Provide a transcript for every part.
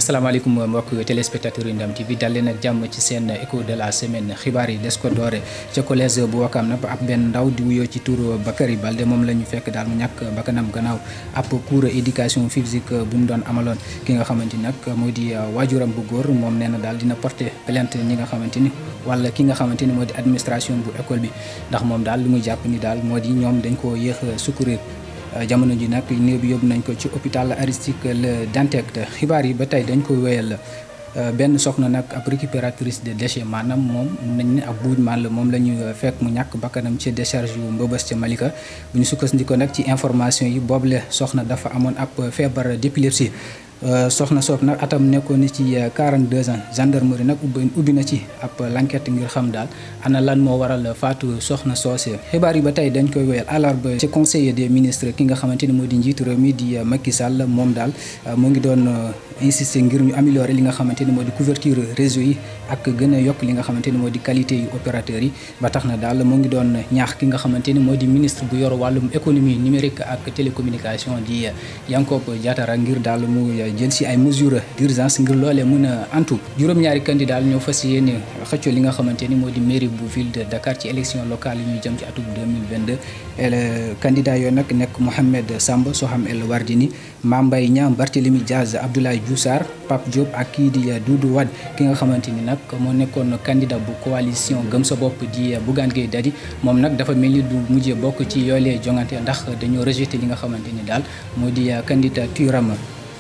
asalaamaaleykum mbokk téléspectateurs yu Ndam TV dal leen ak jàmm ci seen écho de la semaine xibaar yi des ko doore ca collège bu Wakam nag ab benn ndaw di wuyoo ci tur Bakary Balde moom la ñu fekk daal mu ñàkk bakkanam gannaaw ab cours éducation physique bu mu doon amaloon ki nga xamante ni nag moo di waajuram bu góor moom nee na daal dina porter plainte ñi nga xamante ni wala ki nga xamante ni moo di administration bu école bi ndax moom daal lu muy jàpp ni daal moo di ñoom dañ koo yéex a secourir jamono ji nag néew bi yóbbu nañ ko ci hôpital Aristide Le Dantec xibaar yi ba tey dañ ko wéyal benn soxna nag ab récupératrice de déchets maanaam moom nañ ne ab buuj maan la moom la ñu fekk mu ñàkk bakkanam ci décharge yu mbëbës ca Malika bu ñu sukkandikoo nag ci information yi boobule soxna dafa amoon ab feebar d'épilepsie soxna soob nag atam nekkoon ni ci 42 ans gendarmerie nag ubbi ubbi na ci ab l'enquête ngir xam daal ana lan moo waral faatu soxna soosee xibaar yi ba tey dañ koy wéyal àllarba ci conseiller des ministres ki nga xamante ni moo di njiitu réew mi di Macky Sall moom daal mu ngi doon insister ngir ñu améliorer li nga xamante ni moo di couverture réseau yi ak gën a yokk li nga xamante ni moo di qualité yu opérateurs yi ba tax na daal mu ngi doon ñaax ki nga xamante ni moo di ministre bu yor wàllum économie numérique ak télécommunication di Yankhoba Diattara ngir daal mu jël si ay mesures d'urgence ngir loolee mën a antu juróom-ñaari candidat ñoo fas yéene xëccoo li nga xamante ni moo di mairie bu ville de Dakar ci élection locale yi ñuy jëm ci atum 2022 candidat yooyu nag nekk Mohamed Samba Soham El Wardini Mame Mbaye Niang Barthélémy Diaz Abdoulaye Diouf Sarr Pape Diop ak kii di Doudou Wade ki nga xamante ni nag moo nekkoon candidat bu coalition gëm sa bopp di Bougane Gueye Dany moom nag dafa mel ni du mujjee bokk ci yoolee jongante ndax dañoo rejeté li nga xamante ni daal moo di candidature am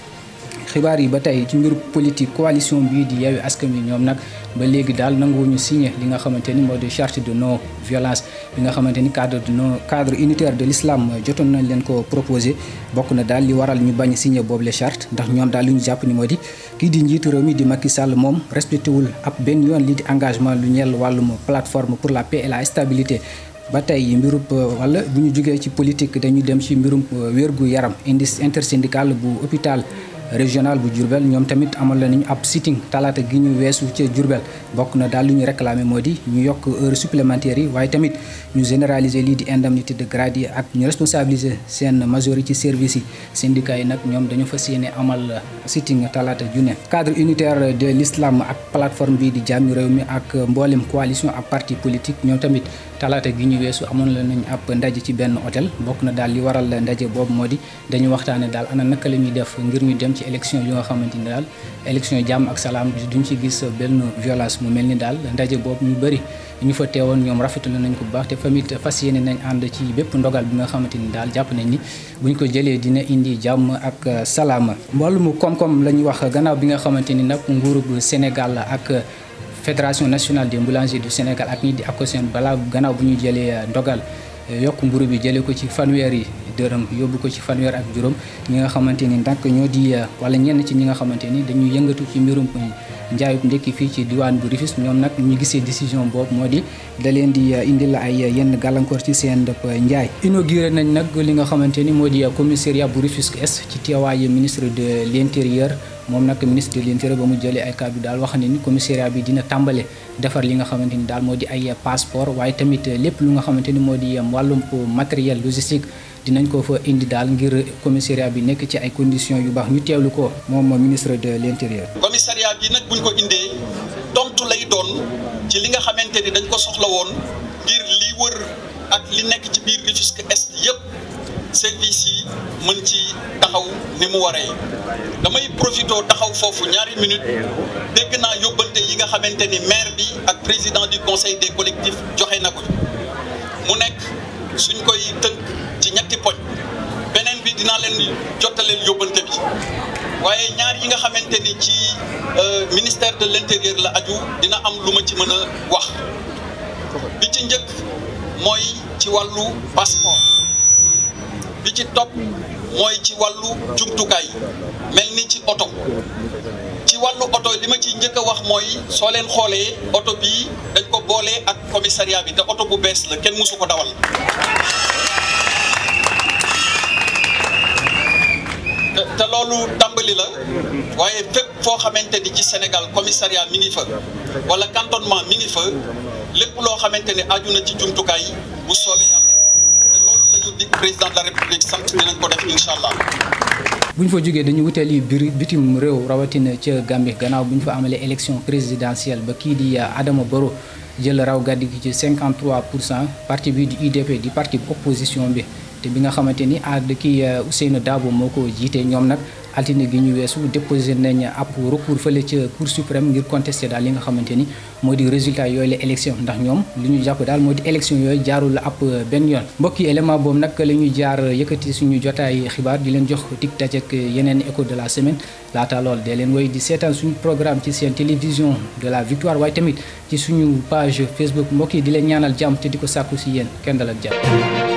xibaar yi ba tey ci mbiru politique coalition bii di Yewwi Askan Wi ñoom nag ba léegi daal nanguwuñu signé li nga xamante ni moo di charte de non violence bi nga xamante ni cadre de non cadre unitaire de l'islam jotoon nañ leen ko proposé bokk na daal li waral ñu bañ signé boobu les charte ndax ñoom daal li ñu jàpp ni moo di kii di njiitu réew mi di Macky Sall moom respecté wul ab benn yoon lii di engagement lu ñeel wàllum plateforme pour la paix et la stabilité ba tey mbirub wala bu ñu jógee ci politique dañuy dem ci mbirum wérgu yaram indice intersyndical bu hôpital régional bu Diourbel ñoom tamit amal la nañu ab sitting talaata gi ñu weesu ca Diourbel bokk na daal lu ñu réclamé moo di ñu yokk heure supplémentaire yi waaye tamit ñu généraliser lii di indemnité de grade yi ak ñu responsabiliser seen majorité service yi syndicats yi nag ñoom dañu fas yéene amal sitting talaata junne cadre unitaire de l'islam ak plateforme bi di jàmmi réew mi ak mboolem coalition ak parti politique ñoom tamit talaata gi ñu weesu amoon la nañ ab ndaje ci benn hôtel bokk na daal li waral ndaje boobu moo di dañu waxtaane daal ana naka la ñuy def ngir ñu dem ci élection yu nga xamante ni daal élection jàmm ak salaam duñ ci gis benn violence mu mel ni daal ndaje boobu ñu bëri ñu fa teewoon ñoom rafetlu nañ ko bu baax te famit fas yéene nañ ànd ci bépp ndogal bi nga xamante ni daal jàpp nañ ni buñ ko jëlee dina indi jàmm ak salaama wàllum koom-koom la ñuy wax gannaaw bi nga xamante ni nag nguurug Sénégal ak fédération nationale des boulangers du Sénégal ak ñi di ACOSEN balaa gannaaw bu ñu jëlee ndogal yokk mburu bi jëlee ko ci fanweer yi dërëm yóbbu ko ci fanweer ak juróom ñi nga xamante ni nag ñoo di wala ñenn ci ñi nga xamante ni dañuy yëngatu ci mbirum njaayub ndekki fii ci diwaan bu Rufisque ñoom nag ñu gisee décision boobu moo di da leen di indil ay yenn gàllankoor ci seen dëpp njaay inauguré nañ nag li nga xamante ni moo di commissariat bu Rufisque Est ci teewaayu ministre de l'intérieur moom nag ministre de l'intérieur ba mu jëlee ay kàddu daal wax ne ni commissariat bi dina tàmbale defar li nga xamante ni daal moo di ay passeport waaye tamit lépp lu nga xamante ni moo di wàllum matériel logistique dinañ ko fa indi daal ngir commissariat bi nekk ci ay conditions yu baax ñu teewlu ko moom ministre de l'intérieur. commissariat bi nag buñ ko indee tontu lay doon ci li nga xamante ni dañ ko soxla woon ngir li wër ak li nekk ci biir Rufisque Est yépp service yi mën ci taxaw ni mu waree damay profité taxaw foofu ñaari minutes dégg naa yóbbante yi nga xamante ni maire bi ak président du conseil des collectifs joxe na ko mu nekk suñ koy tënk ci ñetti poñ beneen bi dinaa leen jottaleel yóbbante bi waaye ñaar yi nga xamante ni ci ministère de l'intérieur la aju dina am lu ma ci mën a wax bi ci njëkk mooy ci wàllu passeport bi ci topp mooy ci wàllu jumtukaay mel ni ci oto ci wàllu oto li ma ciy njëkk a wax mooy soo leen xoolee oto bii dañ ko boolee ak commissariat bi te oto bu bees la kenn mësu ko dawal te loolu tàmbali la waaye fépp foo xamante ni ci Sénégal commissariat mi ngi fa wala cantonnement mi ngi fa lépp loo xamante ni aju na ci jumtukaay bu soobee yàlla te loolu la ñu dig président de la république sant dinañ ko def incha allah bu ñu fa jógee dañu wutali biir bitim réew rawatina ca Gambie gannaaw bu ñu fa amalee élection présidentielle ba kii di Adama Barrow jël raw gàddi gi ci 53 pour cent parti bi di UDP di parti opposition bi te bi nga xamante ni ad kii Ousseynou Dabo moo ko jiite ñoom nag altine gi ñu weesu déposé nañ ab recours fële ca cour suprême ngir contester daal li nga xamante ni moo di résultat yooyu la élection ndax ñoom li ñu jàpp daal moo di élection yooyu jaarul ab benn yoon mbokk yi élément boobu nag la ñuy jaar yëkkati suñu jotaay xibaar di leen jox tig taj ak yeneen écho de la semaine laata lool dee leen woy di seetaan suñu programme ci seen télévision de la victoire waaye tamit ci suñu page Facebook mbokk yi di leen ñaanal jàmm te di ko sàkku si yéen kenn dal ak jàmm